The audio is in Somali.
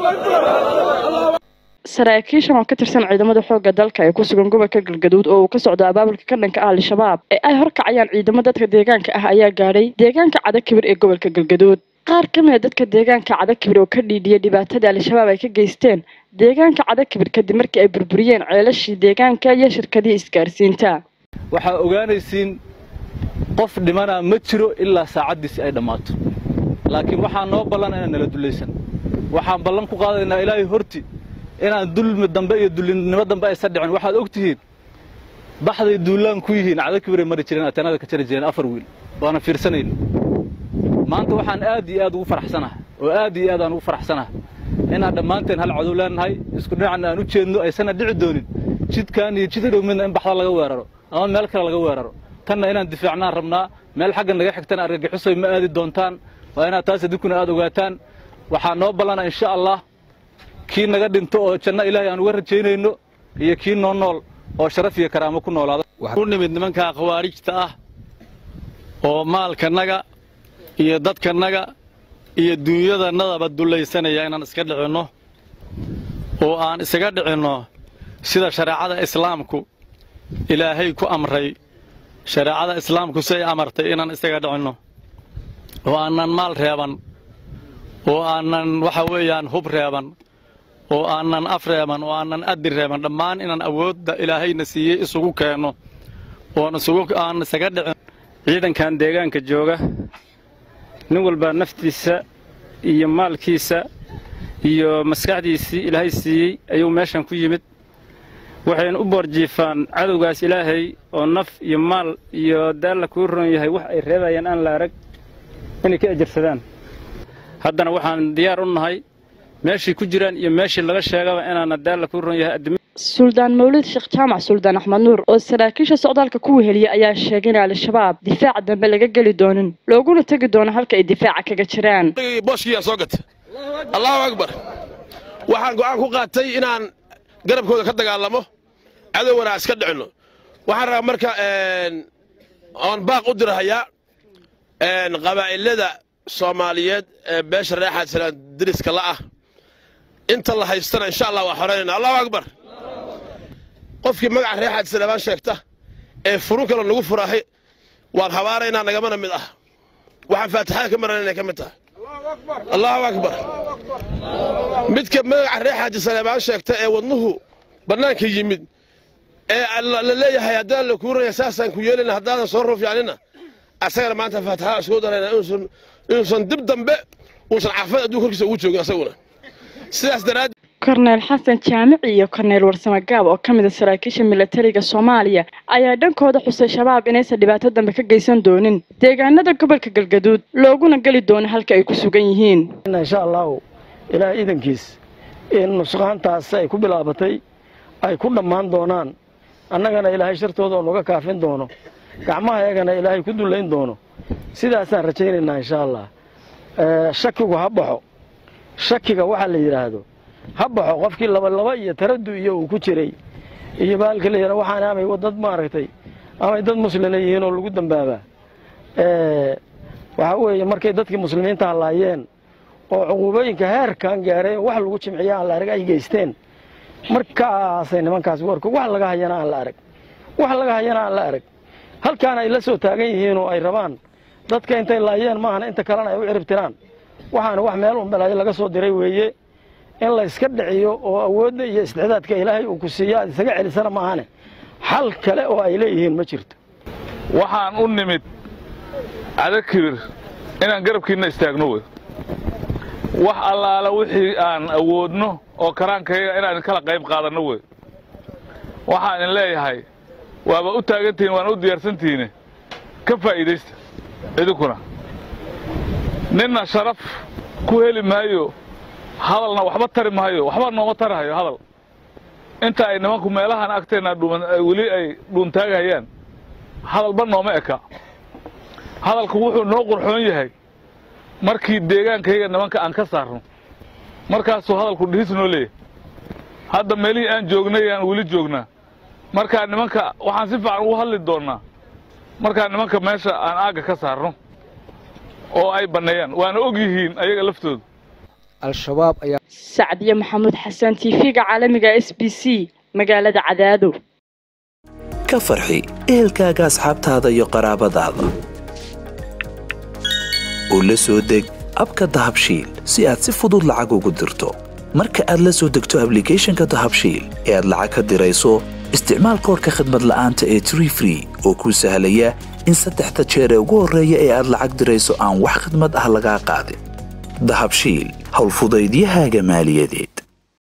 saraakiishan oo ka tirsan ciidamada xoogga dalka ee ku sugan gobolka galgaduud oo uu ka socdo abaabulka ka dhanka ah al-shabaab ee ay horkacayaan ciidamo dadka deegaanka ah ayaa gaadhay deegaanka cadakibir ee gobolka galgaduud qaar ka mid a dadka deegaanka cadakibir oo ka dhiidhiyay dhibaatada al-shabaab ay ka geysteen deegaanka cadakibir kadib markii ay burburiyeen ceelashii deegaanka iyo shirkadii isgaarsiinta waxaa ogaanaysiin qof dhimanaa ma jiro ilaa saacaddiisi ay dhammaato laakiin waxaa noo ballan inaan nala dullaysan waxaan ballan ku qaadaynaa ilaahay horti inaan dulmi dambe iyo dullinimo dambe aysan dhicin waxaad og tihiin baxday duullaan ku yihiin cadakibiray mari jireen ateenada ka jari jireen afar wiil waana fiirsanayno maanta waxaan aad iyo aad ugu faraxsanahay oo aad iyo aad aan ugu faraxsanahay inaan dhammaanteen hal cadow leenahay isku dhinacna aan u jeedno aysanna dhici doonin jidkaan iyo jid dhow midna in baxda laga weeraro ama meel kale laga weeraro tanna inaan difaacnaan rabnaa meel xagga naga xigtana argagixisoy ma aadi doontaan waa inaad taas adinkuna aad ogaataan waxaa noo ballana insha allah kii naga dhinto oo janno ilaahay aan uga rajaynayno iyo kii noo nool oo sharaf iyo karaamo ku noolaada u nimid nimankaa khawaarijta ah oo maalkanaga iyo dadkanaga iyo duunyadannadaba dullaysanaya inaan iska dhicinno oo aan isaga dhicinno sida shareecada islaamku ilaahay ku amray shareecada islaamku si ay amartay inaan isaga dhicinno oo aanan maal reeban oo aanan waxa weeyaan hub reeban oo aanan af reeban oo aanan addi reeban dhammaan inaan awoodda ilaahayna siiyey isugu keenno oon isugu aan isaga dhicin ciidankan deegaanka jooga nin walbaa naftiisa iyo maalkiisa iyo maskaxdiisii ilaahay siiyey ayuu meeshan ku yimid waxayna u boorjiifaan cadowgaas ilaahay oo naf iyo maal iyo daalla kuu ron yahay wax ay reebayaan aan la arag inay ka ejarsadaan haddana waxaan diyaar u nahay meeshii ku jiraan iyo meeshii laga sheegaba inaana daalla kuu ron yahay adduunya suldaan mawlid sheekh jaamac suldaan axmed nuur oo saraakiisha socdaalka ku weheliyay ayaa sheegay in al-shabaab difaaca dambe laga geli doonin looguna tegi doono halka ay difaaca kaga jiraan booshkiyaa soo gata allahu akbar waxaan go'aan ku qaatay inaan garabkooda ka dagaalamo cadowwana iska dhicinno waxaan rabaa marka oon baaq u dirahayaa qabaa'ilada soomaaliyeed ee beesha reexaad salaan diriska la ah inta la haystana insha allah waa xoraynayna allahu akbar qofkii magaca reexaad salaamaan sheegta ee furun kale nagu furaahay waan habaaraynaa nagamana mid ah waxaan faatixada ka maran inay ka mid tahay allahu akbar midka magaca reexaaji salaamaan sheegta ee wadnuhu bannaanka yimid ee la leeyahay haddaan la kuuraya saasaan ku yeelina haddaadan soo ruufyaanina asagana maanta faatixada iskugu darayna inuusan dib dambe uusan caafimad adduun korkiisa ugu joogin asaguna sidaas daraaddeed korneyl xasan jaamici iyo korneyl warsame gaab oo ka mid a saraakiisha milatariga soomaaliya ayaa dhankooda xusay shabaab inaysan dhibaato dambe ka geysan doonin deegaanada gobolka galgaduud looguna geli doono halka ay ku sugan yihiin insha allahu ilaah iidankiis in nusqaantaas ay ku bilaabatay ay ku dhammaan doonaan annagana ilaahay shartooda oo naga kaafin doono gacmaha eegana ilaahay ku dullayn doono sidaasaan rajaynaynaa insha allah shakigu ha baxo shakiga waxaa la yidhaahdo ha baxo qofkii labalaba iyo taradu iyo uu ku jiray iyo baalka layidhah waxaan amay dad maaragtay amay dad muslina yihiin oo lagu dambaabaa waxaa weeye markay dadkii muslimiinta hallaayeen oo cuquubooyinka heerkan gaareen wax lagu jimciya aan la arag ay geysteen markaasay nimankaas warko wax laga hayana aan la arag wax laga hayana aan la arag halkaana ay la soo taagan yihiin oo ay rabaan dadka intay laayeen maahana inta kalena ay u ciribtiraan waxaana wax meel unbalaayo laga soo diray weeye in la iska dhiciyo oo awoodda iyo isticdaadka ilaahay uu ku siiyo aad isaga celisana maahane xal kale oo ay leeyihiin ma jirto waxaan u nimid cadakibir inaan garabkiinna istaagno wey wax allaala wixii aan awoodno oo karaankayaga inaan kala qayb qaadanno wey waxaan in leeyahay waaba u taagantihiin waana u diyaarsantihiine ka faa'iidaysta idinkuna ninna sharaf ku heli maayo hadalna waxba tari maayo waxba nooma tarahayo hadal inta ay nimanku meelahan agteenna weli ay dhuuntaagahayaan hadalba nooma eka hadalku wuxuu noo qurxoon yahay markii deegaankayga nimanka aan ka saarno markaasuu hadalku dhihis noo leeyahay hadda meelihii aan joognay aan weli joognaa markaa nimanka waxaan si fiican ugu hadli doonnaa markaa nimanka meesha aan aagga ka saarno oo ay banneeyaan waana og yihiin ayaga laftooda al-shabaab ayaa sacdiye maxamuud xasan t v-ga caalamiga s b c magaalada cadaado ka farxi ehelkaaga asxaabtaada iyo qaraabadaada oo la soo deg abka dahabshiil si aad si fudud lacag ugu dirto marka aad la soo degto ablicathonka dahabshiil ee aad lacag ka dirayso isticmaal koorka khadmad la'aanta ee tree free oo kuu sahlaya in saddexda jeer ee ugu horreeya ee aad lacag dirayso aan wax khadmad ah lagaa qaadin dahabshiil howlfudaydiyahaaga maaliyadeed